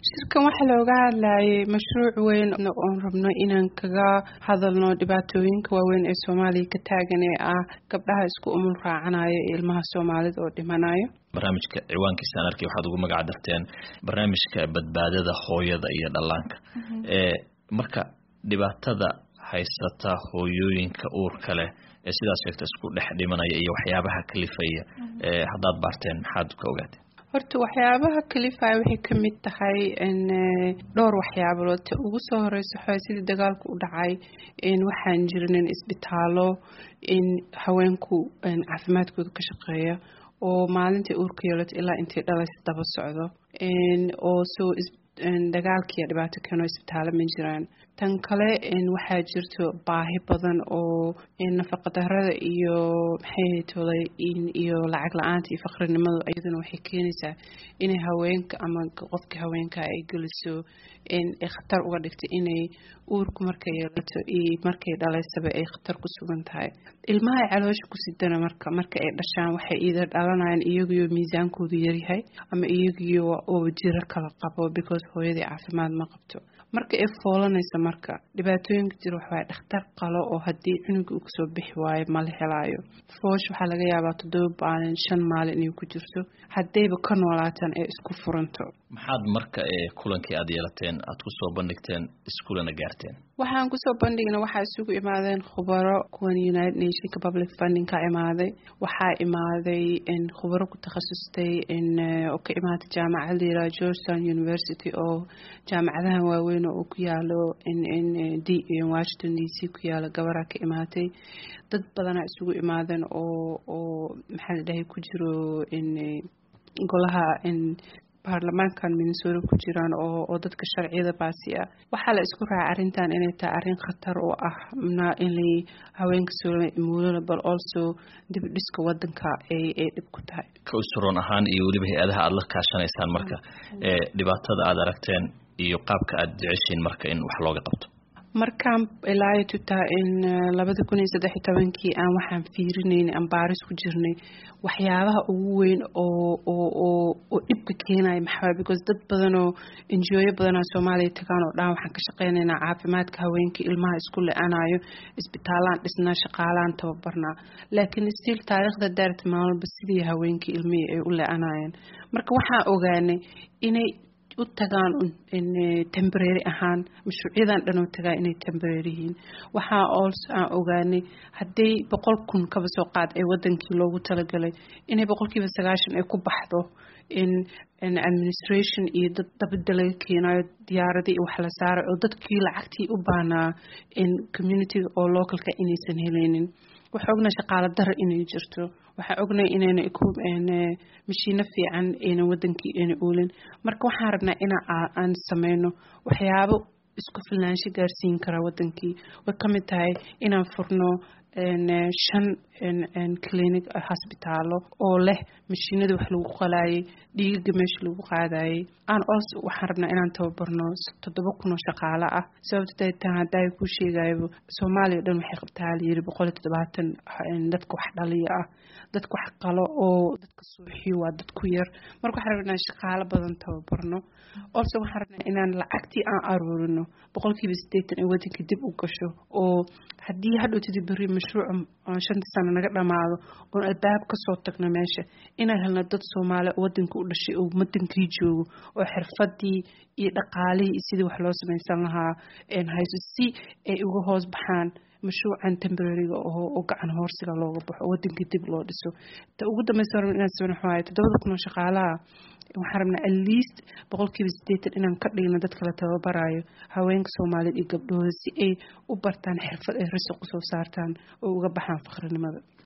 shirkan waxaa looga hadlayay mashruuc weyn oon rabno inaan kaga hadalno dhibaatooyinka waaweyn ee soomaaliya ka taagan ee ah gabdhaha isku umul raacanayo ee ilmaha soomaalida oo dhimanayo barnaamijka ciwaankiisa aan arkay waxaad ugu magac darteen barnaamijka badbaadada hooyada iyo dhallaanka marka dhibaatada haysata hooyooyinka uurka leh ee sidaas sheegta isku dhex dhimanaya iyo waxyaabaha kalifaya haddaad baarteen maxaad ka ogaateen horta waxyaabaha kalifaya waxay ka mid tahay dhowr waxyaabood ta ugu soo horeysa waxaa sidii dagaalku u dhacay waxaan jirinin isbitaallo in haweenku caafimaadkooda ka shaqeeya oo maalintai uurka yeelato ilaa intay dhalaysa daba socdo oo soo dagaalkiiya dhibaato keeno isbitaallo ma jiraan tan kale waxaa jirto baahi badan oo nafaqadarada iyo maxay tolay iyo lacag la-aanta iyo faqrinimadu iyaduna waxay keenaysaa inay haweenka ama qofka haweenka ay geliso khatar uga dhigta inay uurku markay yeelato iyo markay dhalaysaba ay khatar ku sugan tahay ilmaha ay caloosha ku sidana marka marka ay dhashaan waxay iida dhalanayaan iyagiyo miisaankoodu yaryahay ama iyagiyo oo jiro kala qabo because hooyadii caafimaad ma qabto marka ay foolanaysa marka dhibaatooyinka jira waxawaay dhakhtar qalo oo haddii cunuga uu kasoo bixi waayo mala helaayo foosh waxaa laga yaabaa toddoba maalin shan maalin inay ku jirto haddayba ka noolaataan ee isku furanto maxaad marka kulankii aad yeelateen aad kusoo bandhigteen iskulana gaarteen waxaan kusoo bandhigna waxaa isugu imaadeen khubaro kuwan united nationka public funding ka imaaday waxaa imaaday khubaro ku takhasustay oo ka imaatay jaamacad layiraha georgetown university oo jaamacadahan waaweyn oo ku yaalo washington d c ku yaalo gabaraa ka imaatay dad badanaa isugu imaadeen oo oo maxaa la dhahay ku jiro golaha baarlamaankan minnesota ku jiraan oo oo dadka sharciyada baasi ah waxaa la isku raacay arrintan inay tahay arrin khatar oo ah in haweenka somuulana bal also dib dhiska wadanka ay ay dhib ku tahay ka usroon ahaan iyo weliba hay-adaha aada la kaashanaysaan marka dhibaatada aada aragteen iyo qaabka aada jeceshiin marka in wax looga qabto markaan ilaayo tutaa in labada kun iyo saddex iyo tobankii aan waxaan fiirinayn aan baaris ku jirnay waxyaabaha ugu weyn oo oo oo oo dhibka keenaya maxaa because dad badan oo enjooyo badanaa soomaaliya tagaan oo dhan waxaan ka shaqeynaynaa caafimaadka haweenka ilmaha isku le-anayo isbitaalaan dhisnaa shaqaalaan tababarnaa laakiin stiil taariikhda daarta maalmalba sidii haweenkii ilmihii ay u le-anayeen marka waxaan ogaanay inay u tagaan tembrary ahaan mashruucyadan dhan oo tagaa inay tembrary yihiin waxaa also aan ogaanay hadday boqol kun kaba soo qaad ee wadankii loogu talagalay inay boqolkiiba sagaashan ay ku baxdo in administration iyo dad dabada laga keenayo diyaaradii wax la saaray oo dadkii lacagtii u baanaa in communityga oo localka inaysan heleynin waxaa ognaa shaqaalo dara inay jirto waxaa ognay inayna mashiino fiican ayna wadankii ayna oolin marka waxaan rabnaa in aan sameyno waxyaabo isku filnaansho gaarsiin karaa wadankii way ka mid tahay inaan furno shan clinic hosbitaalo oo leh mashiinada wax lagu qalaayay dhiigaga meesha lagu qaadayay aan also waxaan rabnaa inaan tababarno toddoba kun oo shaqaalo ah sababta daytaan haddaa kuu sheegayo soomaaliya o dhan waxay qabtaa layiri boqol iyo toddobaatan dadka wax dhaliya ah dadka wax qalo oo dadka suuxiyo waa dad ku yar marka waxaan rabnaa inaan shaqaalo badan tababarno also waxaan rabnaa inaan lacagtii aan aruurino boqolkiiba siddeetan ee wadanka dib u gasho oo haddii hadhowtidi berri mashruuca shanta sano naga dhamaado oon albaab kasoo tagno meesha inaan helno dad soomaali wadanka u dhashay oo wadankii joogo oo xirfadii iyo dhaqaalihii iyo sidii wax loo samaysan lahaa hayso si ay uga hoos baxaan mashruucan tembrariga oo gacan hoorsiga looga baxo wadanka dib loo dhiso ta ugu dambeysa rabna inaan sabin waxawaaye toddobada kun oo shaqaalaha waxaan rabnaa at least boqolkiiba siddeetan inaan ka dhigno dadka la tababarayo haweenka soomaaliyeed iyo gabdhahooda si ay u bartaan xirfad ay risiq usoo saartaan oo uga baxaan fakrinimada